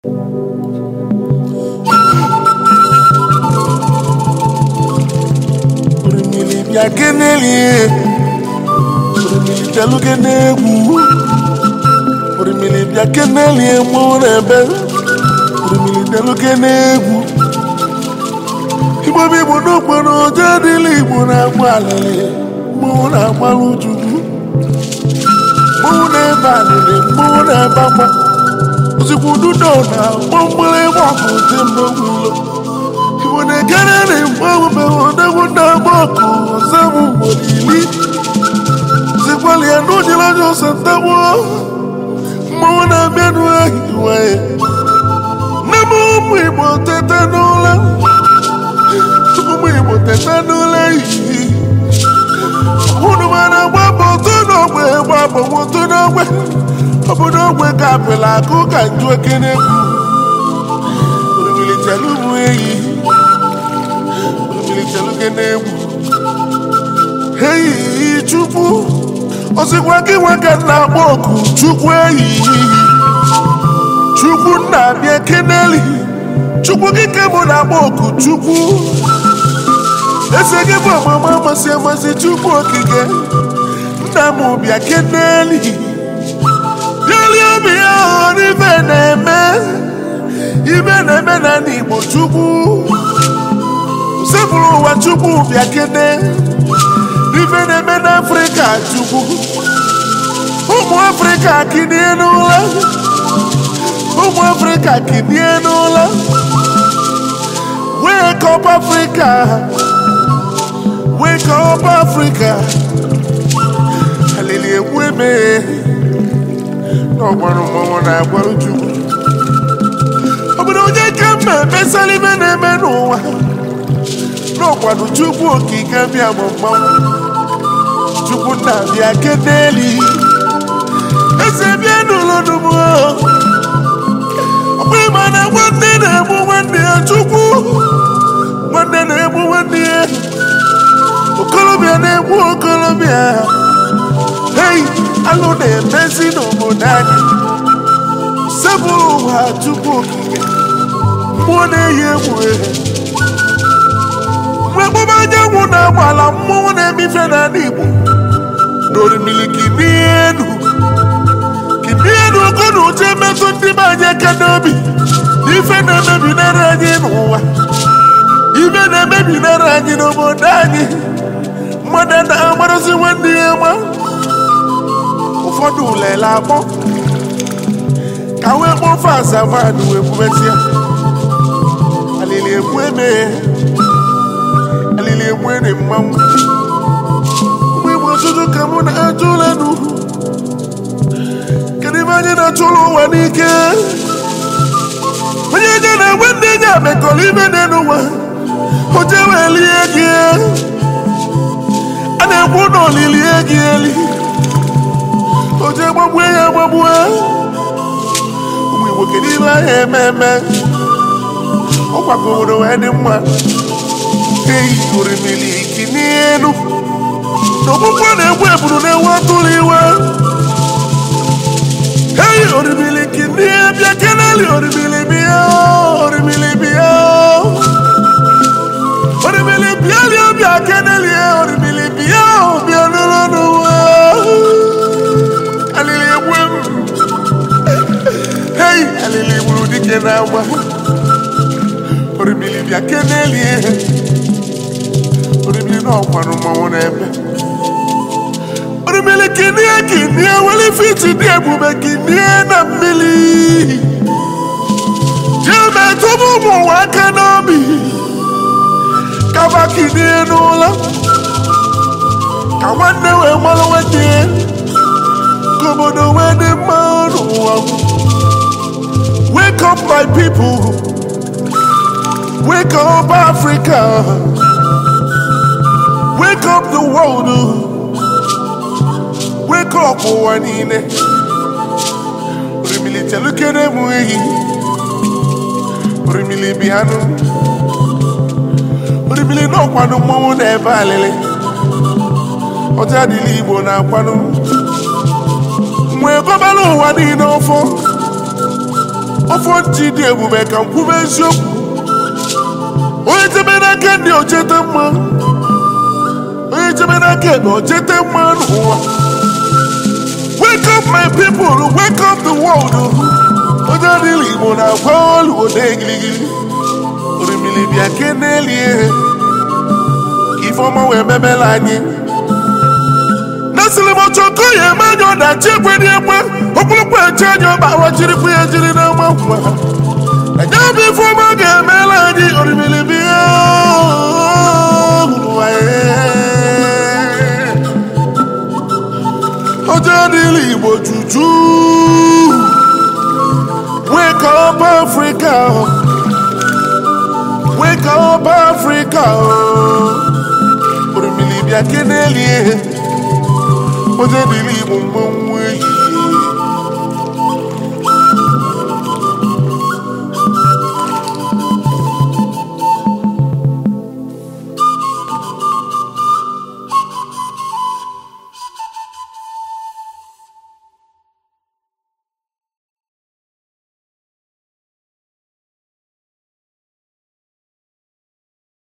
orimiri bịa kenelie orimiri bịaluke n'egwu orimiri bịa kenelie mmụọ n'ebe orimiri bịaluke n'egwu igbo bụ igbo n'okporo ụjọ dịla igbo na-agba alịlị mmụọ na-agbalụ chukwu mmụọ na-ebe alịlị mmụọ na-ebe agba ozugbo ududo na gbọmgbere ịgba ọkụ dị mgbe gwụlo igbo na-ekere na mgbe odegwu na-agba ọkụ ọzọ bụ ugboro iri zikwali ya n'ụdịrị anya ọsọ ntagbo mmọnwụ na-abịa n'ehiwe nne m ụmụ igbo tete n'ụlọ ụmụ igbo tete n'ụlọ ehihie unu mara gbapụ otu n'ogbe gbapụ otu n'ogbe obodo ogbe ka apịla akụ ka nju ekene orimilichala ụmụ eyi orimilichala kene egwu eyi chukwu osikwa gị nwe ka nna akpọ oku chukwu eyi chukwu nna abịa keneli chukwu gị ke mụ na-akpọ oku chukwu eze gị bụ ọmụma amasị amasị chukwu okike nna m bịa keneli bịalie obi ya hụrụ ibe na-eme ibe na-eme na ndị igbo chukwu sepụrụ ụwa chukwu bịa kene ibe na-eme n'afrịka chukwu ụmụ afrịka kinie n'ụlọ ụmụ afrịka kinie n'ụlọ wake up africa wake up africa alili egwu emeghe n'ọgbara mmọnwụ na-agbaru chukwu obodo onye ka mma emesara ibe na-eme n'ụwa n'ọkwado chukwu okike bịa bụ mmanwụ chukwu nna bịa keneli eze bịa n'ụlọ n'ugbo ọkwa ịma na nwanne na-egbu nwanne ya chukwu nwanne na-egbu nwanne ya okolobịa na-egbu okolobịa hei alụ na-emezi n'obodo anyị sebụrụ ụwa chukwu okike mmụọ na-eyi egwu ehe mgbe emume anyanwụ na-agbala mmụọ na-emife n'ala igbo n'orimiri kinienu kinienu ogo na uche metụ ndị be anyị aka n'obi n'ife na-emebinara anyị n'ụwa ibe na-emebinara anyị n'obodo anyị mmadụ na-agbarụzi nwanne ya ma ụfọdụ lele akpọ ka wee kpọfe azamadụ wee kwubesịa alili ekwu emeghe alili ekwu ede mmanwụ mgbe igbo ọtụtụ ka mụ na-ajụ ụlọ n'ugwu kedu ebe anyị na-achụrụ ụwa n'ike onye je na-enwe ndị enyi amekọrọ ibe dị n'ụwa oje wee lie gị a na-ekwu na olilie gị eli oje gbagbue ya gbagbue ụmụ igbo kedu ibe ahụ eme eme ọkwakọ obodo wee dị mma eyi orimiri kinienu n'ọkpụkpọ na-egbu eburu na-ewu atụrụ iwe eyi orimiri kinie bịa keneli orimiri bịa orimiri bịa orimiri bịa lie bịa keneli orimiri bịa bịa nụrụ n'ụwa alili egbu m eyi alili gburu dike na-agba orimiri bịa kenelie orimiri na ọkwanụ mmanwụ n'ebe orimiri kinie kinie weli fiti dị ebube kinie na mmiri jee metụbụ ụmụ ụwa aka n'obi kaba kinie n'ụlọ ka nwanne wee mmanụ nwanne ya ka obodo wee dị mma n'ụwa wake up my people Wake up, Africa. Wake up the world. Wake up, ụwa niile. Orimili chelukere m ehi. Orimili bịanụ. Orimili n'ọkwanụ mmọnwụ na-ebe alịlị. Ọja adịla Igbo na-akwanụ. Mgbe gọbara ụwa niile ọfọ. ọfọ ntị dị ebube ka m kwube eziokwu onye chebe n'aka ndị ochete mma onye chebe n'aka ebe ochete mma n'ụwa wake up my people wake up the world onye adịghị igbo na-agwa olu ode gịrịgịrị orimiri bịa kenelie ka ifeọma wee memela anyị nasịrị m ọchọkọ ya eme anya ọdachi ekwe dị ekwe okpurukpu eche anya ọba awachirikwu ya jiri n'ama nkwa anya bụ ifeọma ga-emela anyị orimiri bịa ụwa ọjọ adịghị igbo juju wake up africa wake up africa orimiri bịa kenelie ọjọ adịghị igbo mgbanwe